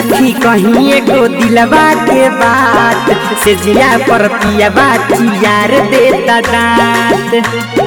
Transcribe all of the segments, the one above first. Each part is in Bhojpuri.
सखी कहीं एगो दिलवा के बात से जिया पर पियावा चियार देता दांत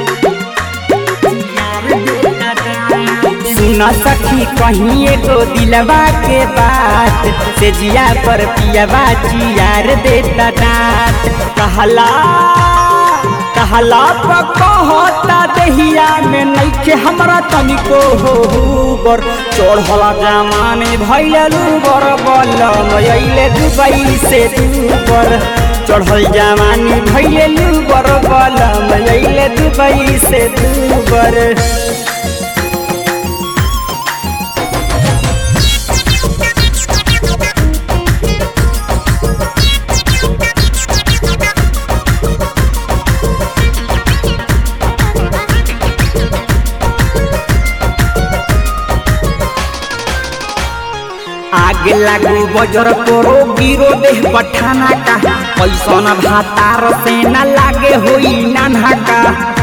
सुन सखी कहीं एगो दिलवा के बात से जिया पर पियावा चियार देता दांत कहला कहला कहता दहिया में नइखे हमरा तनिको हो बर चढ़ला जमाने भैलू बर बलम अइले दुबई से दूबर चढ़ल जमानी भैलू बर बलम अइले दुबई से दूबर आगे लागू बजर तोरो गिरो देह पठाना का पैसन भातार से न लागे होई नाना का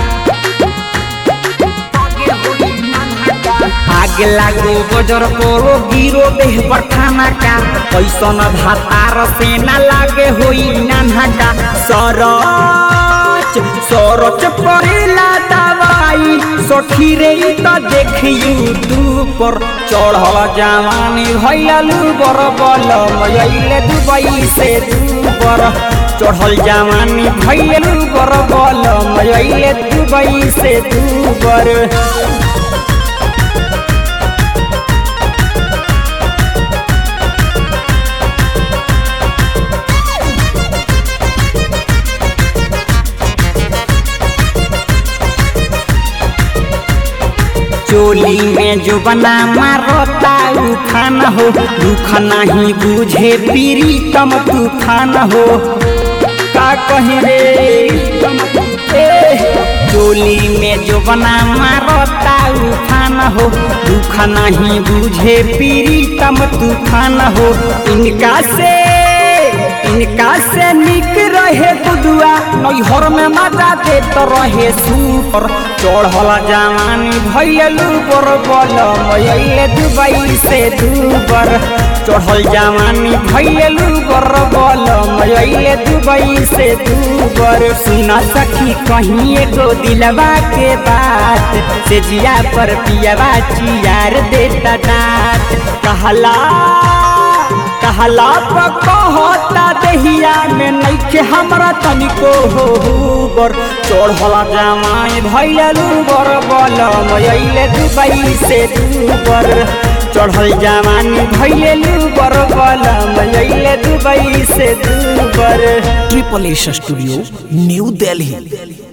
आगे लागू बजर तोरो गिरो देह पठाना का पैसन भातार से न लागे होई नाना का सरच सरच परेला दवाई सखी रे त देखियू तू पर चढ़ल जवानी भैलू बर बलम अइले दुबई से दूबर चढ़ल जवानी भैलू बर बलम अइले दुबई से दूबर चोली में जो बना मारता उफान हो दुख नहीं बुझे पीरी तम तूफान हो का कही रे ए, चोली में जो बना मारता उफान हो दुख नहीं बुझे पीरी तम तूफान हो इनका से इनका से निक रहे बुदुआ नैहर में मजा देत रहे सुपर चढ़ल जवानी भैलू बर बलम अइले दुबई से दूबर चढ़ल जवानी भैलू बर बलम अइले दुबई से दूबर सुन सखी कहीं एगो दिलवा के बात से जिया पर पियावा चियार देता दांत कहला कहला कहता दहिया में नइखे हमरा तनिको हो बर चढ़ला जमाई भैलू बर बलम अइले दुबई से दूबर चढ़ल जवानी भैलू बर बलम अइले दुबई से दूबर triple S studio New Delhi